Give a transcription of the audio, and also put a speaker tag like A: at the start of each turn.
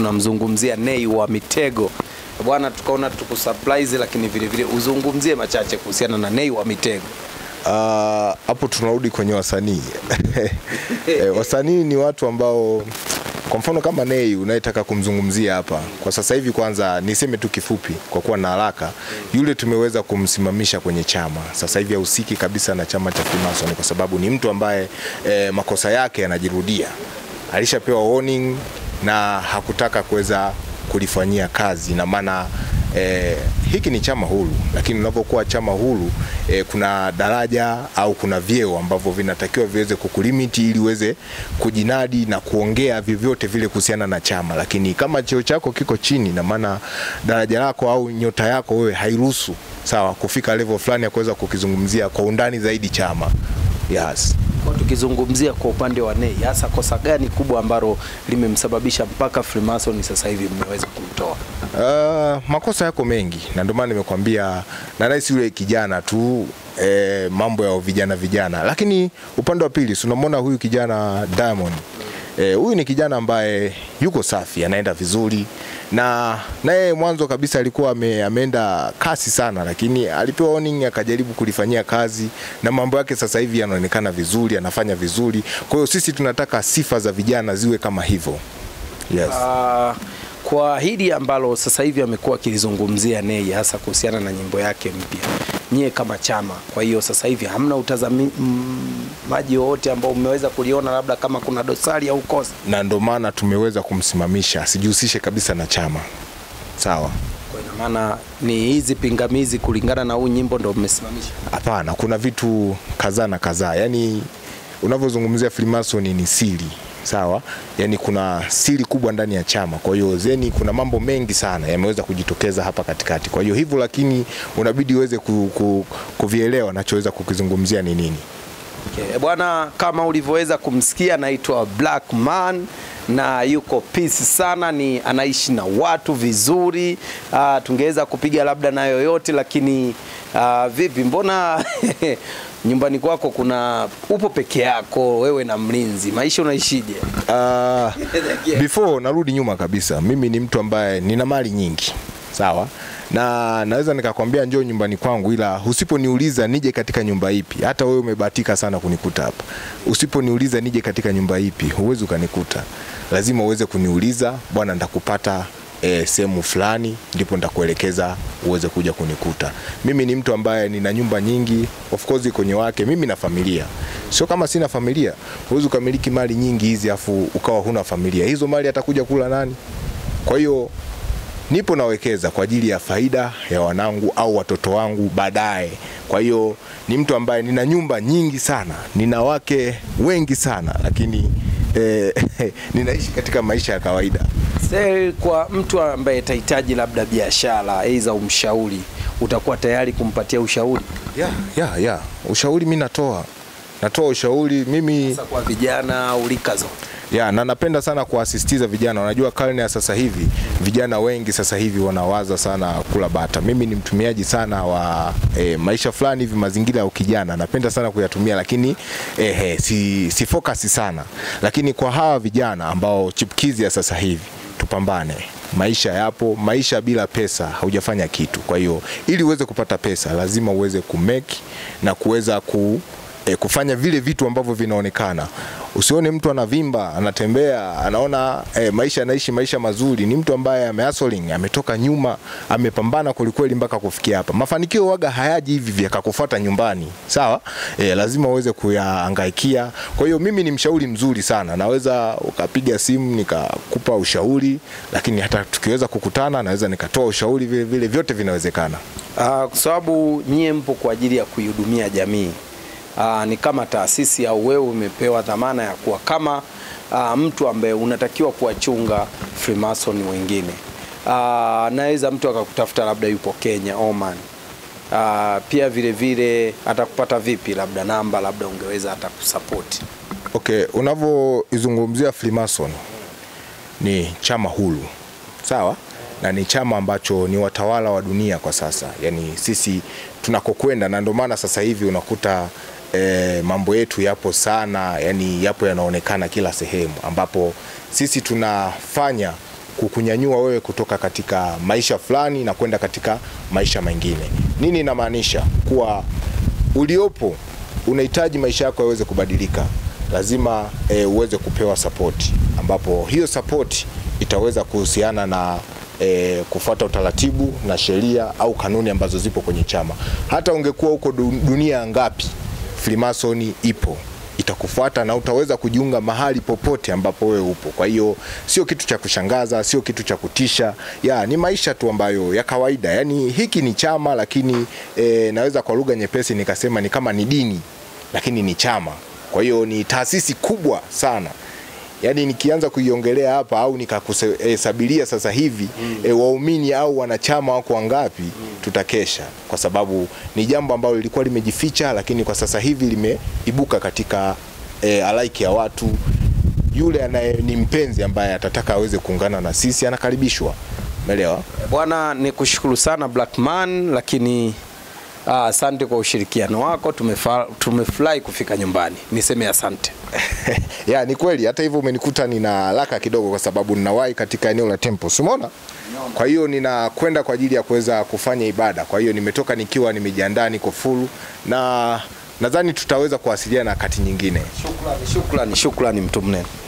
A: tunamzungumzia Nay wa Mitego bwana, tukaona tukusurprise, lakini vile vile uzungumzie machache kuhusiana na Nay wa Mitego.
B: Ah, hapo tunarudi kwenye wasanii eh, wasanii ni watu ambao kwa mfano kama Nay unayetaka kumzungumzia hapa kwa sasa hivi, kwanza niseme tu kifupi, kwa kuwa na haraka, yule tumeweza kumsimamisha kwenye chama. Sasa hivi hahusiki kabisa na chama cha Freemason kwa sababu ni mtu ambaye eh, makosa yake yanajirudia, alishapewa warning na hakutaka kuweza kulifanyia kazi na maana eh, hiki ni chama huru, lakini unapokuwa chama huru eh, kuna daraja au kuna vyeo ambavyo vinatakiwa viweze kukulimiti ili uweze kujinadi na kuongea vyovyote vile kuhusiana na chama, lakini kama cheo chako kiko chini, na maana daraja lako au nyota yako wewe hairuhusu sawa kufika level fulani ya kuweza kukizungumzia kwa undani zaidi chama. Yes.
A: Kwa tukizungumzia kwa upande wa Nay, hasa kosa gani kubwa ambalo limemsababisha mpaka Freemason sasa hivi mmeweza kumtoa?
B: Uh, makosa yako mengi na ndio maana nimekwambia na rais yule kijana tu eh, mambo ya vijana vijana, lakini upande wa pili si unamwona huyu kijana Diamond eh, huyu ni kijana ambaye yuko safi, anaenda vizuri na naye mwanzo kabisa alikuwa ame, ameenda kasi sana, lakini alipewa warning akajaribu kulifanyia kazi na mambo yake sasa hivi yanaonekana vizuri, anafanya vizuri. Kwa hiyo sisi tunataka sifa za vijana ziwe kama hivyo. Yes.
A: Ah, kwa hili ambalo sasa hivi amekuwa akilizungumzia Nay hasa kuhusiana na nyimbo yake mpya, nyie kama chama, kwa hiyo sasa hivi hamna utazamaji wowote ambao mmeweza kuliona labda kama kuna dosari au kosa?
B: na ndo maana tumeweza kumsimamisha asijihusishe kabisa na chama. Sawa?
A: Kwa ina maana ni hizi pingamizi kulingana na huu nyimbo ndo mmesimamisha?
B: Hapana, kuna vitu kadhaa na kadhaa. Yaani unavyozungumzia Freemason ni siri. Sawa? Yaani kuna siri kubwa ndani ya chama. Kwa hiyo zeni kuna mambo mengi sana yameweza kujitokeza hapa katikati. Kwa hiyo hivyo, lakini unabidi uweze ku, ku, kuvielewa nachoweza kukizungumzia ni nini.
A: Okay. Bwana, kama ulivyoweza kumsikia, anaitwa Black Man na yuko peace sana, ni anaishi na watu vizuri. Uh, tungeweza kupiga labda na yoyote, lakini uh, vipi, mbona nyumbani kwako kuna upo peke yako wewe na mlinzi, maisha unaishije?
B: Uh, before narudi nyuma kabisa, mimi ni mtu ambaye nina mali nyingi sawa, na naweza nikakwambia njoo nyumbani kwangu, ila usiponiuliza nije katika nyumba ipi, hata wewe umebahatika sana kunikuta hapa, usiponiuliza nije katika nyumba ipi, huwezi ukanikuta. Lazima uweze kuniuliza, bwana, nitakupata e, sehemu fulani ndipo nitakuelekeza uweze kuja kunikuta. Mimi ni mtu ambaye nina nyumba nyingi, of course kwenye wake mimi na familia. Sio kama sina familia, huwezi ukamiliki mali nyingi hizi afu ukawa huna familia. Hizo mali atakuja kula nani? Kwa hiyo nipo nawekeza kwa ajili ya faida ya wanangu au watoto wangu baadaye. Kwa hiyo ni mtu ambaye nina nyumba nyingi sana, nina wake wengi sana, lakini eh, ninaishi katika maisha ya kawaida.
A: Sasa kwa mtu ambaye atahitaji labda biashara aidha umshauri, utakuwa tayari kumpatia ushauri
B: ya ya ya ushauri mi natoa natoa ushauri mimi
A: hasa kwa vijana au rika zote?
B: ya na napenda sana kuasisitiza vijana. Unajua karne ya sasa hivi vijana wengi sasa hivi wanawaza sana kula bata. Mimi ni mtumiaji sana wa e, maisha fulani hivi, mazingira ya ukijana napenda sana kuyatumia, lakini eh, eh, si, si focus sana, lakini kwa hawa vijana ambao chipkizi ya sasa hivi tupambane. Maisha yapo, maisha bila pesa haujafanya kitu. Kwa hiyo ili uweze kupata pesa lazima uweze kumeki na kuweza ku e, kufanya vile vitu ambavyo vinaonekana. Usione mtu anavimba, anatembea, anaona e, maisha anaishi maisha mazuri. Ni mtu ambaye amehustling, ametoka nyuma, amepambana kwelikweli mpaka kufikia hapa. Mafanikio waga hayaji hivi vyakakufuata nyumbani, sawa? E, lazima uweze kuyahangaikia. Kwa hiyo mimi ni mshauri mzuri sana, naweza ukapiga simu nikakupa ushauri, lakini hata tukiweza kukutana naweza nikatoa ushauri vile vile, vyote vinawezekana.
A: Ah, kwa sababu nyie mpo kwa ajili ya kuihudumia jamii. Aa, ni kama taasisi au wewe umepewa dhamana ya kuwa kama aa, mtu ambaye unatakiwa kuwachunga Freemason wengine. Aa, naweza mtu akakutafuta labda yupo Kenya, Oman. Aa, pia vile vile atakupata vipi, labda namba, labda ungeweza hata kusapoti.
B: Okay, unavyoizungumzia Freemason ni chama huru sawa, na ni chama ambacho ni watawala wa dunia kwa sasa, yaani sisi tunakokwenda, na ndio maana sasa hivi unakuta e, mambo yetu yapo sana, yani yapo yanaonekana kila sehemu, ambapo sisi tunafanya kukunyanyua wewe kutoka katika maisha fulani na kwenda katika maisha mengine. Nini inamaanisha? Kuwa uliopo unahitaji maisha yako yaweze kubadilika, lazima e, uweze kupewa support, ambapo hiyo support itaweza kuhusiana na e, kufuata utaratibu na sheria au kanuni ambazo zipo kwenye chama. Hata ungekuwa huko du- dunia ngapi, Freemason ipo itakufuata na utaweza kujiunga mahali popote ambapo wewe upo. Kwa hiyo sio kitu cha kushangaza, sio kitu cha kutisha, ya ni maisha tu ambayo ya kawaida. Yani hiki ni chama, lakini e, naweza kwa lugha nyepesi nikasema ni kama ni dini, lakini ni chama. Kwa hiyo ni taasisi kubwa sana yaani nikianza kuiongelea hapa au nikakuhesabiria sasa hivi mm. e, waumini au wanachama wako wangapi mm. tutakesha, kwa sababu ni jambo ambalo lilikuwa limejificha, lakini kwa sasa hivi limeibuka katika e, halaiki ya watu. Yule anaye ni mpenzi ambaye atataka aweze kuungana na sisi anakaribishwa, umeelewa?
A: Bwana, ni kushukuru sana Blackman, lakini ah, asante kwa ushirikiano wako. Tumefa- Tumefurahi kufika nyumbani, niseme asante.
B: ya ni kweli. Hata hivyo umenikuta nina haraka kidogo, kwa sababu ninawahi katika eneo la temple, si umeona? Kwa hiyo ninakwenda kwa ajili ya kuweza kufanya ibada. Kwa hiyo nimetoka nikiwa nimejiandaa, niko full na nadhani tutaweza kuwasiliana wakati nyingine.
A: Shukrani, shukrani, shukrani mtu mnene.